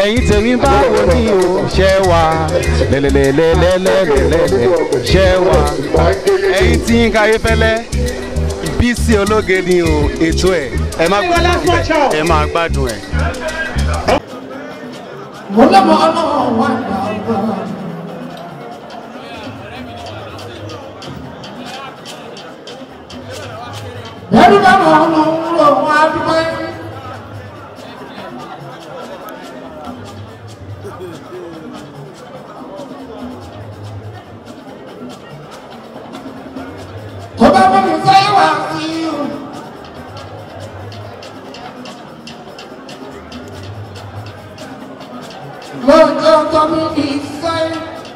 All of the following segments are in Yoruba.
ẹ̀yin tèmi báwo ni o ṣe wà lẹ́lẹ́lẹ́lẹ́lẹ́lẹ́lẹ́ ṣe wà ẹ̀yin tí yín káyé fẹ́lẹ́ bísí ológe ni o ètò ẹ̀ ẹ má gbádùn ẹ̀ ẹ máa gbádùn ẹ̀. mo lọ́mọ ọlọ́wọ́ wà láàbà. Bẹ́ẹ̀ni bá mọ̀ ọ́nà òwúrọ̀ wọn á dúpẹ́. Tó bá mọ̀ mi fẹ́ wá sí i. lọ́jọ́ tó mú mi sẹ́yìn.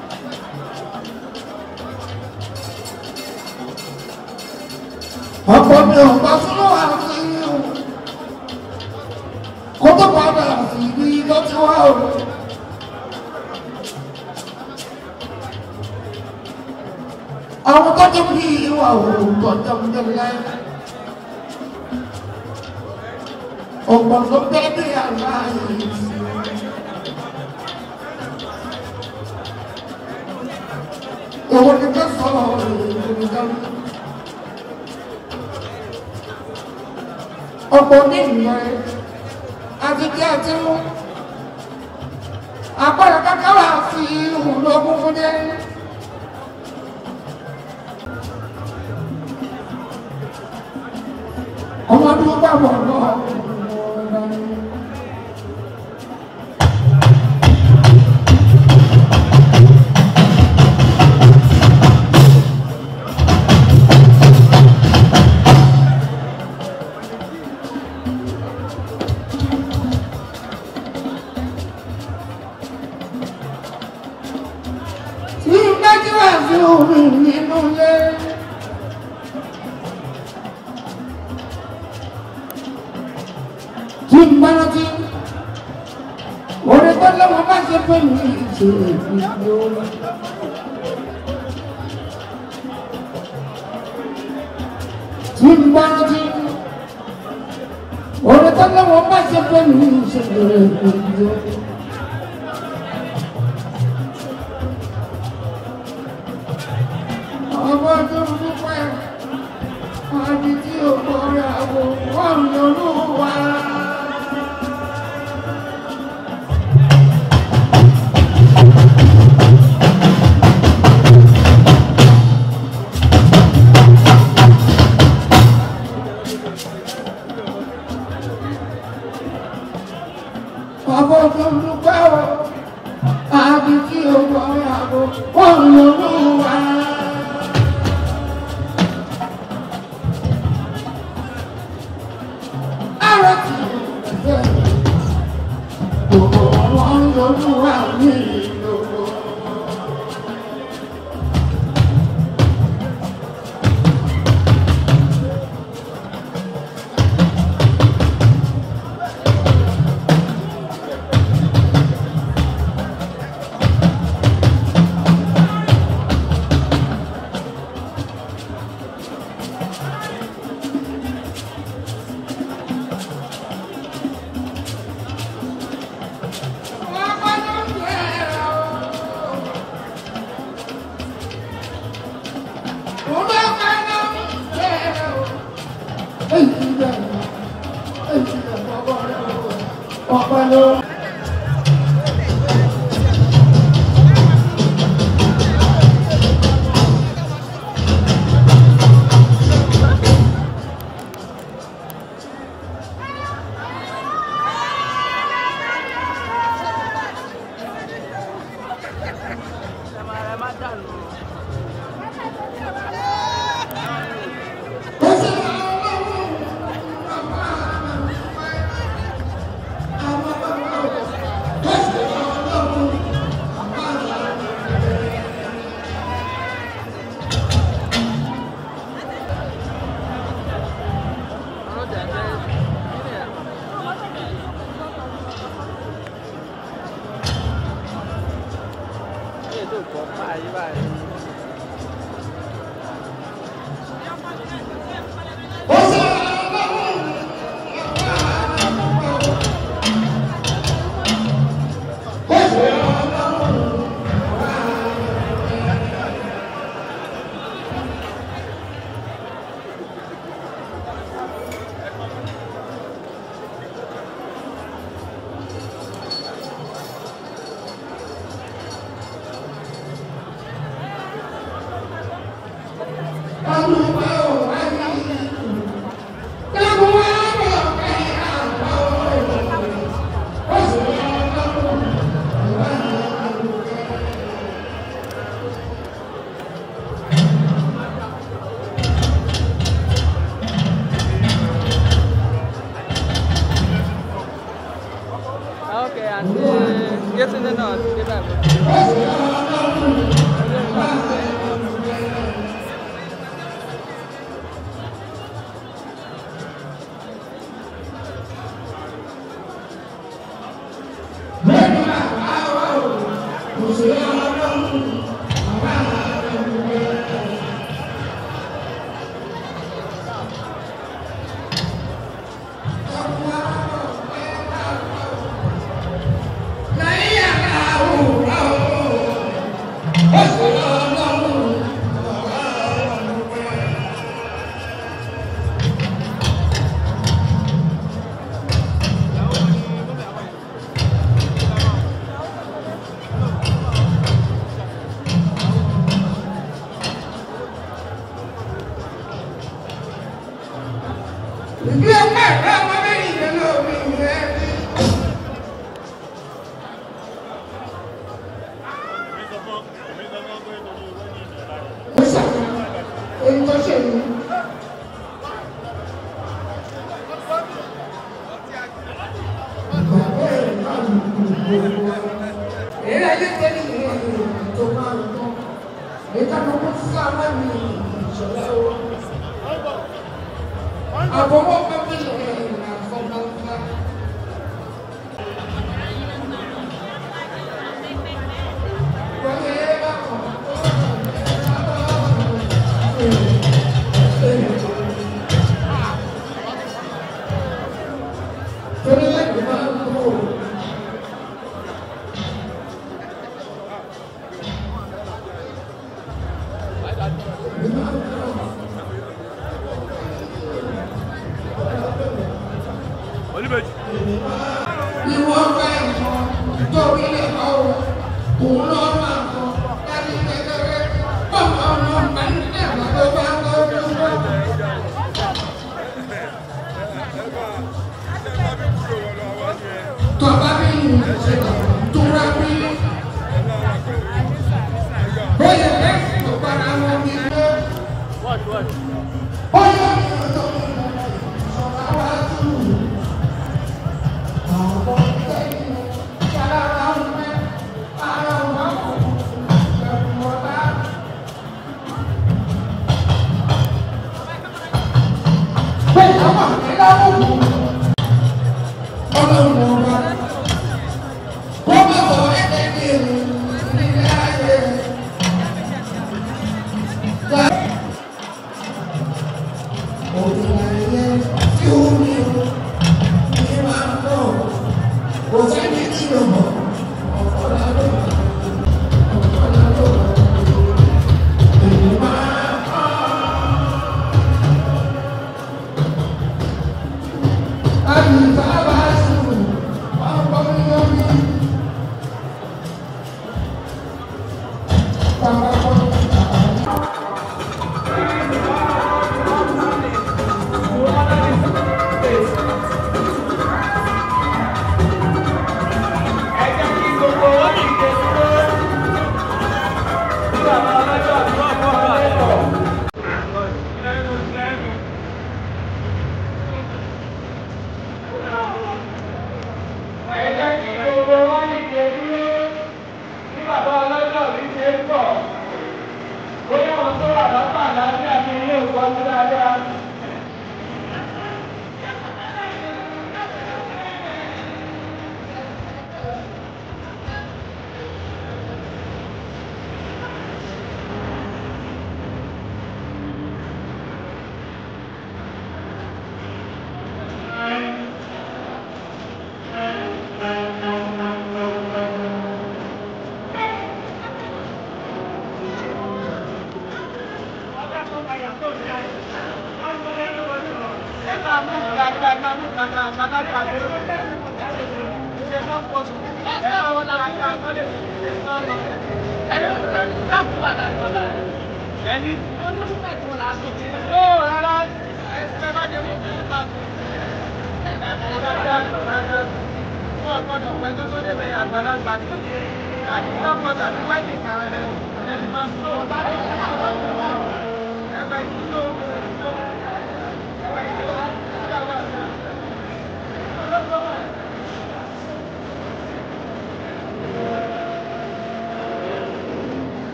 ọ̀pọ̀ mi ò bá fún wa sí i kó tó padà sí ibi tó ti wá o. àwọn tó tó bí ìwà òun tó tó ń tẹ̀lé. ọ̀pọ̀ ló bẹ́ẹ̀ bí àlá yìí sí i. Owó ni bẹ́ẹ̀ sọ̀rọ̀ ìrìnàjò. Ọ̀pọ̀ ní ìlẹ̀ àtijọ́ àti mú. Àpẹẹrẹ kankan wà sí ìhùn lógún fún dé. Ọmọdún bá bọ̀ lọ. Ní ìgbájú wà sí omi nínú ilé. Tí ń bá rántí, orí tó lọ́wọ́ bá ṣe pé mi ṣe ìdí orí. Tí ń bá rántí, orí tó lọ́wọ́ bá ṣe pé mi ṣe ìdí orí. ọmọ tó ń dúpẹ́ àbí tí ò kọ́ra wò wọ́n lóru wá. ọmọ tó ń dúpẹ́ o àbí tí ò kọ́ra wò wọ́n lóru wá. ara ti fẹ́. Gbogbo wọn lójú wa ní ìlòkò. Ọ̀pẹ̀lú. Yétúndé náà ti dé báyìí. Ìgbé ọpẹ́ ẹ̀rọ ọmọ mẹ́rin ìgbẹ́ lórí ìrẹ́ rí. Mo ṣàfihàn èyí tó ṣe yìí. Èyí ayé tẹ́lẹ̀ ìrìn àjò tó máa ń tán. Èyí ká ló kó sí àwọn mi ìṣọ̀lá o. Àbọ̀wọ́ pẹ́pẹ́ ìrìn àjò àfọ̀mọ́fà. Wọ́n yẹ bá kàn. Torí láti máa ń kó o. Ìwọ fẹ́ ìmọ̀ torí lè kọ́ o. Òun lọ máa kọ́ láti kékeré. Bọ́ọ̀mù ọmọ màá ní ẹ̀rọ tó bá ń kọ́ dúró. Tọ́ba bí ìṣe tóra bí. Bóyá lẹ́sìn tó para wọn bí lé. Bóyá mi ò tó ìṣọ̀rọ̀ wá tù. Àwọn ìtẹ́yìn yàrá wa ń pẹ́. Ara wa kò bẹ̀rù ọ̀la. Bẹ́ẹ̀ni àwọn àgbẹ̀ láwọn wò ó. Ọlọ́run ọba. Wọ́n bá wọ ẹgbẹ́ ní èrò nílé ayé. Gba òbí ayé tí ó ní o ní máa ń bọ̀. Kò sẹ́ni tí o mọ̀. Ọ̀pọ̀ lọ́dọ̀. Ọ̀pọ̀ lọ́dọ̀. Èyí máa ń kọ́. Àyùbá bá sùn, ọkọ mi yọ mí. Bàbá kọ́ mi bàbá.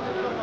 Thank you.